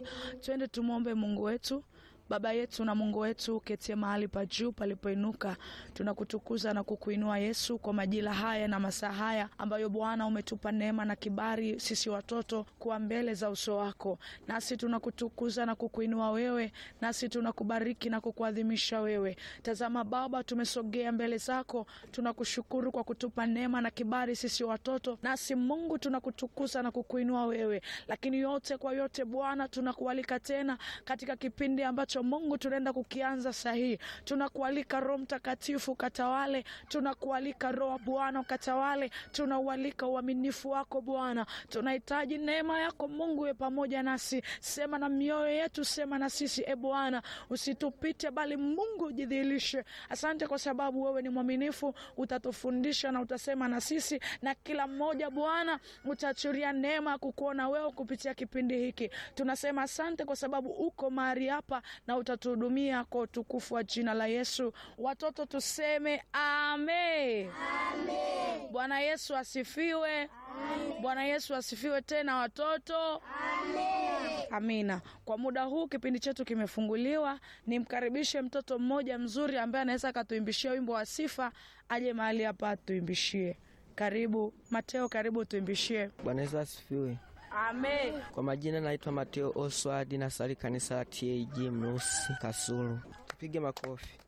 Twende tumwombe Mungu wetu. Baba yetu na Mungu wetu uketie mahali pa juu palipoinuka, tunakutukuza na kukuinua Yesu kwa majira haya na masaa haya ambayo Bwana umetupa neema na kibali sisi watoto kuwa mbele za uso wako, nasi tunakutukuza na kukuinua wewe, nasi tunakubariki na kukuadhimisha wewe. Tazama Baba, tumesogea mbele zako, tunakushukuru kwa kutupa neema na kibali sisi watoto, nasi Mungu tunakutukuza na kukuinua wewe, lakini yote kwa yote Bwana tunakualika tena katika kipindi ambacho Mungu tunaenda kukianza sahihi. Tunakualika Roho Mtakatifu katawale, tunakualika Roho Bwana katawale, tunaualika uaminifu wako Bwana. Tunahitaji neema yako Mungu we pamoja nasi, sema na mioyo yetu, sema na sisi e Bwana, usitupite bali Mungu ujidhihirishe. Asante kwa sababu wewe ni mwaminifu, utatufundisha na utasema na sisi, na kila mmoja Bwana utaachilia neema ya kukuona wewe kupitia kipindi hiki. Tunasema asante kwa sababu uko mahali hapa na utatuhudumia kwa utukufu wa jina la Yesu. Watoto tuseme amen. Bwana Yesu asifiwe. Bwana Yesu asifiwe tena watoto. Amina. Kwa muda huu kipindi chetu kimefunguliwa, nimkaribishe mtoto mmoja mzuri ambaye anaweza akatuimbishia wimbo wa sifa, aje mahali hapa atuimbishie. Karibu Mateo, karibu tuimbishie. Bwana Yesu asifiwe. Amen. Kwa majina naitwa Mateo Oswald, nasali kanisa la TAG Mrusi Kasulu. Tupige makofi.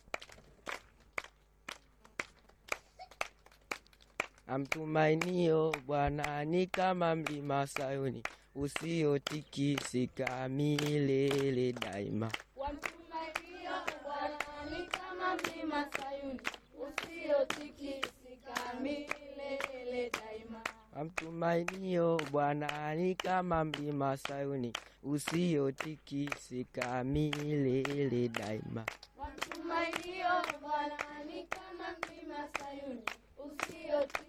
Amtumainio Bwana ni kama mlima Sayuni usiotikisika milele daima. Wamtumainio Bwana ni kama mlima Sayuni usiotikisika milele daima. Amtumainio Bwana ni kama mlima Sayuni usiotikisika milele daima. Wamtumainio Bwana ni kama mlima Sayuni usiotikisika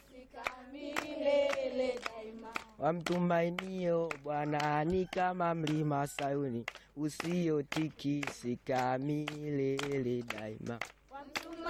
milele daima. Wamtumainio Bwana ni kama mlima Sayuni usiotikisika milele daima.